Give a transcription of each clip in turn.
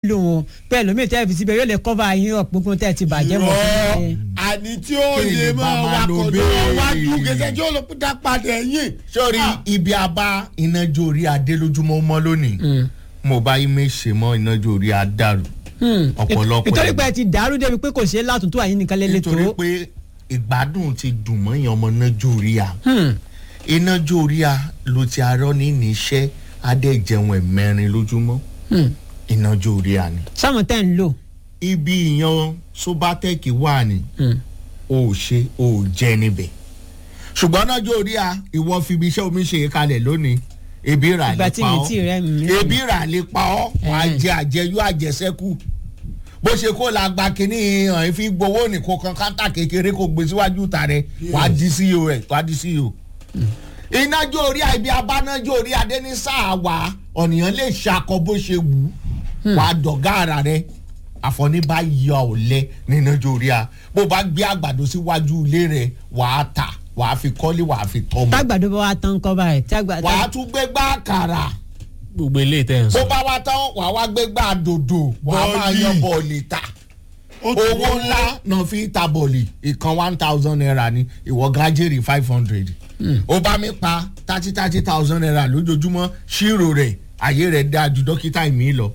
discipline o pé ẹlòmíì tẹ́ fi síbẹ̀ yóò lè cover yín up gbogbo tẹ́ ti bàjẹ́ mọ́ rọ sí i. àní tí ó Kí lè ni máa bàbá ló wakọ̀ béèrè? lọ́wọ́ wájú gẹ́gẹ́ tí ó lọ dá padà ẹ̀yìn. sórí ibi abá inájó orí adé lójúmọ́ mọ́ lónìí mo bá imé ṣe mọ́ inájó orí adàrú Hmm. ọ̀pọ̀lọpọ̀ nítorí ẹ̀gbọ́n. pé ẹ ti dàrú débi pé kò ṣeé látúntò àyín nìkan lélẹ̀ tó. nítorí pé ìgbádùn ti dùn mọ́ èèyàn ọmọ inájó orí a Hmm. inájó orí a ló ti arọ́ ní níṣẹ́ adé jẹun ẹ̀mẹrin lójúmọ́ Hmm. inájó orí a ni. sáwọn tẹ́ ń lò. ibi ìyan sobatec wà ní Hmm. o ò ṣe o ò jẹ níbẹ̀ ṣùgbọ́n inájó orí a ìwọ fi ibi iṣẹ́ omi ṣe é kalẹ̀ lónìí ebi rà ìgbà lè tí pa mi ọ́ tí rẹ mi. ebi rà lè pa ọ́ wàá Ẹ̀hẹ́n. jẹ àjẹyó àjẹsẹ́kù bó ṣe kó la gba kínní hàn fi gbowó nìkan kan káńtà kékeré kó gbé síwájú ta rẹ wàá di ceo rẹ wàá di ceo. inájó orí ibi abánájó orí adé ní sáà wá ọ̀nìyàn lè ṣakọ bó ṣe wù ú wàá dọ̀gá ara rẹ àfọ̀níbá yọ ọ̀lẹ nínájó orí a bó bá gbé àgbàdo síwájú ilé rẹ wàá tà wàá fi kọ́lé wàá fi tọ́mọ tágbàdo bá wa tán kọ́ báyìí. tágbà- wàá tún gbé gbá àkàrà gbogbo eléyìí tẹ̀ ń bó sọ. bá wá tán wà wá gbé gbà dòdò wà á máa Bọ́ọ̀lì. yan bọ̀ọ̀lì ta Ó ti owó wọ́n. ńlá náà fi ta bọ̀ọ̀lì ìkan one thousand naira ni ìwọ gajere five hundred ó bá mi pa thirty thirty thousand naira lójoojúmọ́ ṣírò rẹ̀ ayé rẹ̀ dáa ju dókítà mi lọ.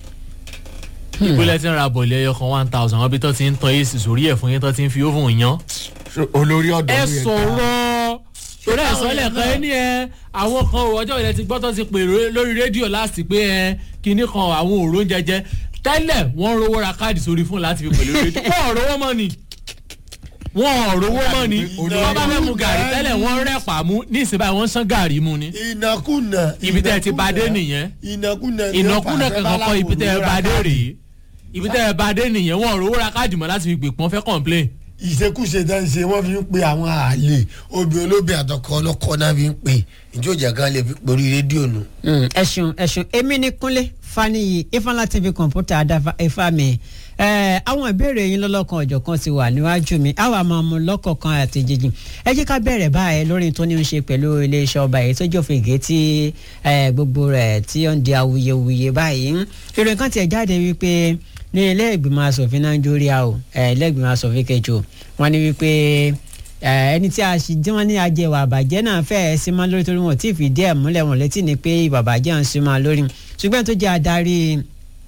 ìpínlẹ̀ tí ń ra bọ̀ọ̀lì ẹyọ kan one thousand àwọn ibi tó ti ń tan ac sórí ẹ̀ fún yín tó ti ń fi oven yan. So, olórí ọ̀dọ́ ẹ mi yẹn sọ̀rọ̀ torí ẹ̀ sọ́lẹ̀ kan ẹ ní ẹ àwọn kan ò ọjọ́ ilẹ̀ ti gbọ́ tó ti pè ró- lórí rédíò láti pé ẹ kinní kan àwọn òró ń jẹjẹ tẹ́lẹ̀ wọ́n rówó ra káàdì sórí fún láti fi pè lórí rédíò wọ́n ò rówó mọ́ ni wọ́n ò rówó mọ́ ni wọ́n bá fẹ́ mu gàrí tẹ́lẹ̀ wọ́n rẹ̀pà mú ní ìsìn báyìí wọ́n ń sán gàrí mu ni ìnákùnà. ibi tẹ́ ẹ ti bá dé nìyẹn ìnákùnà. ni ó ìnákúnà fà kankan kọ́ ibi tẹ́ ẹ bá dé rèé ibi tẹ́ ẹ bá dé nìyẹn wọ́n ò rówó ra káàdì mọ́ láti fi pè pọ́n fẹ́ complain ìṣekúṣe tẹ́ ń ṣe wọ́n fi ń pe àwọn àlè obì olóbì àtọkọ ọlọ́kọ náà fi ń pe ìjọ ìjà kan lè fi porí rédíò nù. Mm, ẹ ṣeun ẹ ṣeun èmi ni kúnlé faniyi ifeanyi tv kọ̀ǹpútà adáfa ifá mi ẹ àwọn ìbéèrè yín lọ́lọ́kan ọ̀jọ̀kan ti wà níwájú mi àwa máa mú lọ́kọ̀ọ̀kan àti jíjìn ẹ jẹ́ ká bẹ̀rẹ̀ báyìí lórí tó ní í ṣe pẹ̀lú iléeṣẹ́ ọba èyí tó jòfin gé tí ẹ, gbogbo rẹ̀ tí ó ń di awuyewuye báyìí ìròyìn kan tiẹ̀ jáde wípé ní ilé ìgbìmọ̀ asòfin nàìjíríà o ẹ, ilé ìgbìmọ̀ asòfin kejì o wọ́n ní wípé ẹ, ẹni tí a sì tí wọ́n ní ajẹwà àbàjẹ́ náà fẹ́ẹ́ sí máa lórí torí wọn ò tí ì fìdí ẹ̀ múlẹ̀ wọn létí ni pé ìwà àbàjẹ́ ń sí máa lórí ṣùgbọ́n tó jẹ́ adarí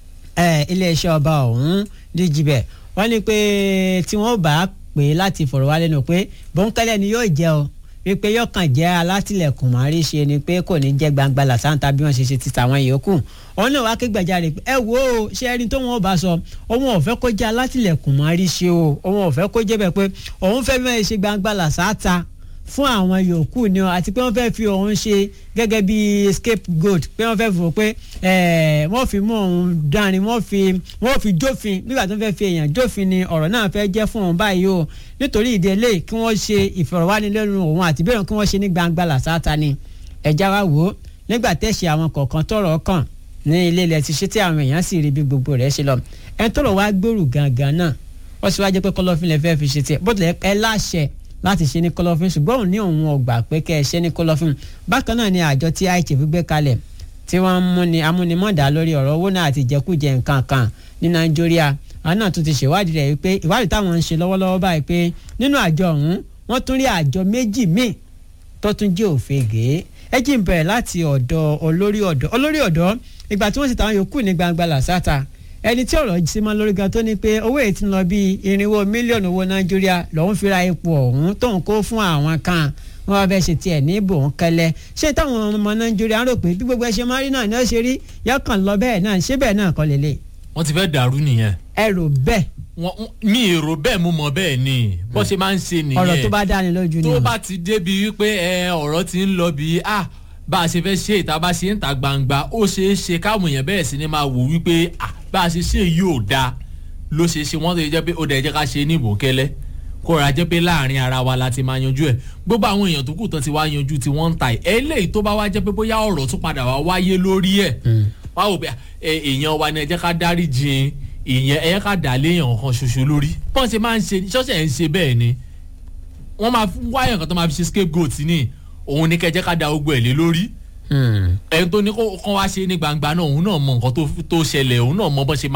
ẹ, iléeṣẹ́ ọba ọ̀hún díjibẹ̀ wọ́n ní pé tí wọ́n bá pè é láti fọ̀rọ̀ wá lẹ́nu pé bọ́ńkẹ́lẹ́ ni yóò jẹ́ o wípé yóò kàn jẹ́ alátìlẹ̀kùn márí ṣe ni pé kò ní jẹ́ gbangba làṣántà bí wọ́n ṣe ṣe ti tàwọn yòókù òun náà wá ké gbàjarè pé ẹ wo o, ṣé ẹni tó wọn bá sọ òun ò fẹ́ kó jẹ́ alátìlẹ̀kùn márí ṣe o òun ò fẹ́ kó jẹ́ bẹ́ẹ̀ pé òun fẹ́ mẹ́rin ṣe gbangba làṣántà fún àwọn yòókù ni ọ àti pé wọ́n fẹ́ fi òun ṣe gẹ́gẹ́ bí scapegoat pé wọ́n fẹ́ fò pé ẹ̀, wọ́n fi mú òun dání wọ́n fi wọ́n fi jófin nígbà tó fẹ́ fi èèyàn jófin ni ọ̀rọ̀ náà fẹ́ jẹ́ fún òun báyìí o nítorí ìdí eléyìí kí wọ́n ṣe ìfọ̀rọ̀wánilẹ́nuwò òun àti bẹ́ẹ̀ kí wọ́n ṣe ní gbangba làṣáta ni ẹ̀já wa wò ó nígbà tẹ̀sí àwọn kọ̀ọ̀kan tọ̀rọ̀ kàn ní ilé ilẹ̀ ti ṣe tí àwọn èèyàn sì rí bí gbogbo rẹ̀ ṣe lọ ẹ̀ tọ̀rọ̀ wá gbòòrò gangan náà wọ́n sì wá jẹ́ pé kọ́lọ́fín lè fẹ́ fi ṣe tiẹ̀ bó tilẹ̀ ẹ láṣẹ láti ṣe ní kọ́lọ́fín ṣùgbọ́n òun ní òun ọgbà pé kẹ́ ẹ ṣe ní kọ́lọ́fín bákan náà ni àjọ tí àìtì fi gbé kalẹ̀ tí wọ́n ń múni amúnimọ̀dá lórí ọ̀rọ̀ owó náà àti ìjẹkújẹ nǹkan kan ní nàìjíríà àwọn náà tún ti ṣèwádìí rẹ̀ wípé ìwádìí táwọn ń ṣe lọ́wọ́lọ́wọ́ báyìí pé nínú àjọ ọ̀hún wọ́n tún rí àjọ méjì míì tó tún jẹ́ òfegè ẹ jí ń bẹ̀rẹ̀ láti ọ̀dọ̀ olórí ọ̀dọ́ olórí ọ̀dọ́ ìgbà tí wọ́n sì táwọn yòókù ní gbangba làṣàtà ẹni tí ọ̀rọ̀ sí mọ́ lórí gan tó ní pé owó èyí ti ń lọ bíi irinwó mílíọ̀nù owó nàìjíríà lòún fi ra epo ọ̀hún tóun kó fún àwọn kan wọn bá fẹ́ ṣe tiẹ̀ ní ibò ń kẹlẹ́ ṣé táwọn ọmọ nàìjíríà ń rò pé bí gbogbo ẹ ṣe máa rí náà ni ó ṣe rí yọkàn lọ bẹ́ẹ̀ náà ṣé bẹ́ẹ̀ náà kọ́ lélẹ̀ wọ́n ti fẹ́ dàrú nìyẹn ẹ rò bẹ́ẹ̀ wọ́n mi èrò bẹ́ẹ̀ mo mọ̀ bẹ́ẹ̀ ni bó ṣe máa ń ṣe nìyẹn ọ̀rọ̀ tó bá dáni lójú ni tó o. bá ti débi wípé ẹ ọ̀rọ̀ ti ń lọ bí ah bá a ṣe fẹ́ ṣe ìta bá ṣe ń ta gbangba ó ṣeé ṣe káwọn èèyàn bẹ̀rẹ̀ sí ni máa wò wípé ah bá a ṣe ṣe yìí ò dáa ló ṣe ṣe wọ́n tó yẹ jẹ́ pé ó dẹ̀ jẹ́ ká ṣe ní ìbòkẹ́lẹ́ kó ra jẹ́ pé láàrin ara wa la ti máa yanjú ẹ̀ gbogbo àwọn èèyàn tó kù tán ti wá yanjú tí wọ́n ń ta ẹ̀ eléyìí tó bá wá jẹ́ pé bóyá ọ̀rọ̀ tún padà wá wáyé lórí ẹ̀ wá wò pé ẹ, èèyàn wa ni ẹ jẹ́ ká dárí jin ìyẹn ẹ jẹ́ ká dà léèyàn kan ṣoṣo lórí bọ́n ṣe máa ń ṣe ṣọ́ọ̀ṣẹ̀ ń ṣe bẹ́ẹ̀ ni wọ́n máa fún wáyà kan tó máa fi ṣe scapegoat ní òun ní kẹjẹ́ ká da ogun ẹ̀ lé lórí ẹni tó ní kó kán wá ṣe ní gbangba náà òun náà mọ nǹkan tó- tó ṣẹlẹ̀ òun náà mọ bọ́n ṣe máa